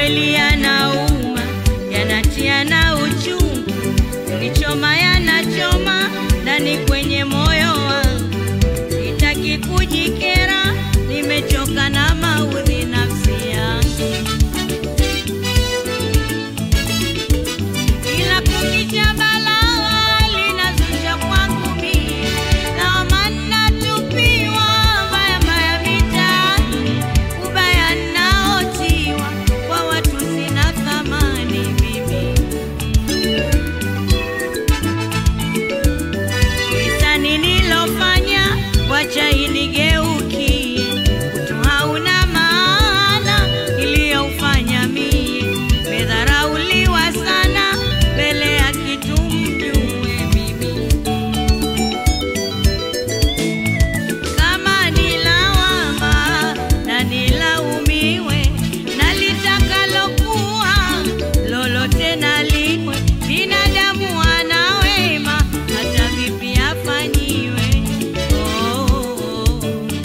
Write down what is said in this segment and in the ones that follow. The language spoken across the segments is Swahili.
kweli yanauma, yanatia na uchungu, unichoma yanachoma ndani kwenye moyo wangu. Sitaki kujikera, nimechoka na maudhi nafsi yangu. Ila kukicha balaa linazusha kwangu mie, na maana tupiwa mbaya mbaya mitaani, ubaya naotiwa kwa watu sina thamani mimi. Kisa nililofanya wacha inigeukie, utu hauna maana iliyoufanya mie, medharauliwa sana mbele ya kitu mjue mimi. Kama nilawama na nilaumiwe, na litakalokuwa lolote naliwe, binadamu ana wema, hata vipi afanyiwe. Oh, oh, oh.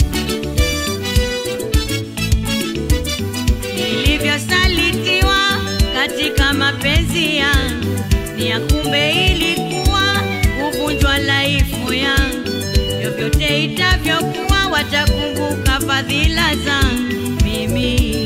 Nilivyosalitiwa katika mapenzi yangu, ni ya kumbe ilikuwa kuvunjwa laifu yangu. Vyovyote itavyokuwa, watakumbuka fadhila zangu mimi,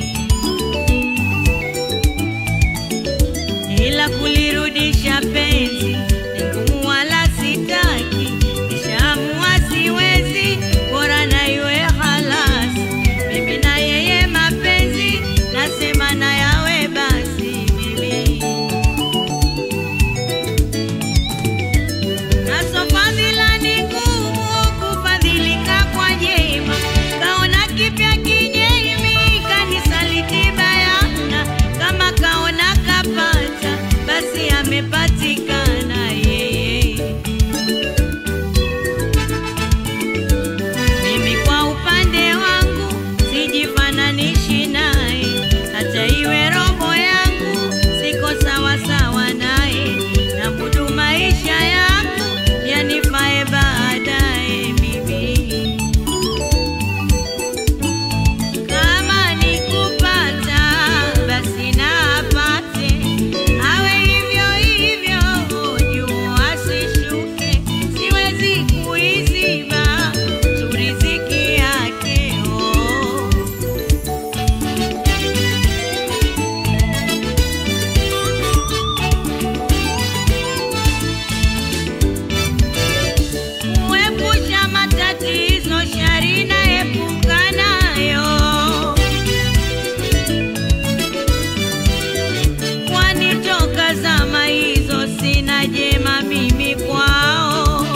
ila kulirudisha penzi ni ngumu, wala sitaki, nishaamua siwezi, bora na iwe halasi. Mimi na yeye mapenzi, nasema na yawe basi mimi Nazo fadhila ni ngumu kufadhilika kwa jema, kaona kipya kinyemi kanisaliti bayana, kama kaona kapata basi amepatikana yeye. Mimi kwa upande wangu sijifananishi naye, hata iwe robo yangu siko sawa sawa naye, na mudu maisha yangu yanifae baadaye mimi. Kama nikupata basi na apate, awe hivyo hivyo, juu asishuke, siwezi kuiziba tu riziki yake oh. Kuepusha matatizo, shari naepuka nayo, kwani toka zama hizo sina jema mimi kwao,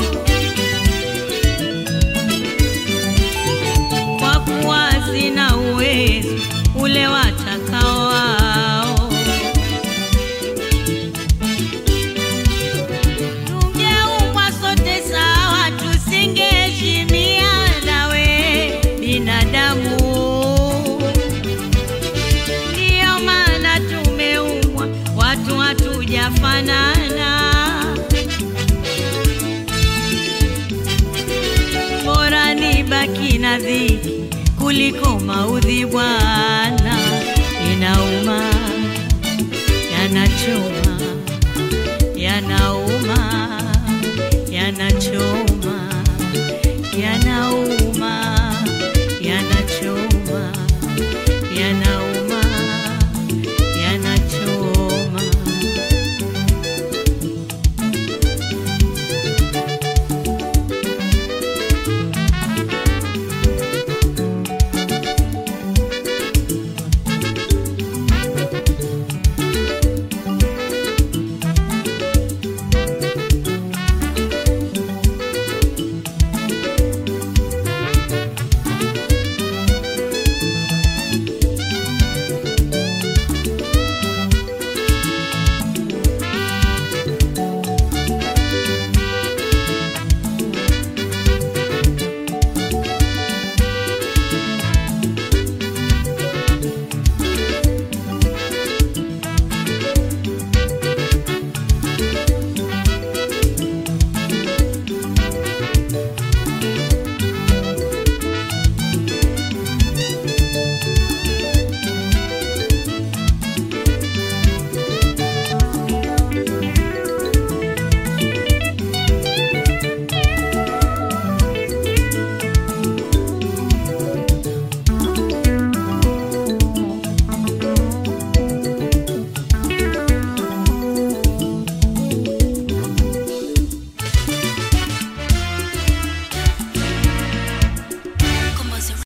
kwa kuwa sina uwezo ule watakao wao. Tungeumbwa sote sawa, tusingeheshimiana we binadamu. Ndiyo maana tumeumbwa watu hatujafanana. Bora nibaki na dhiki kuliko maudhi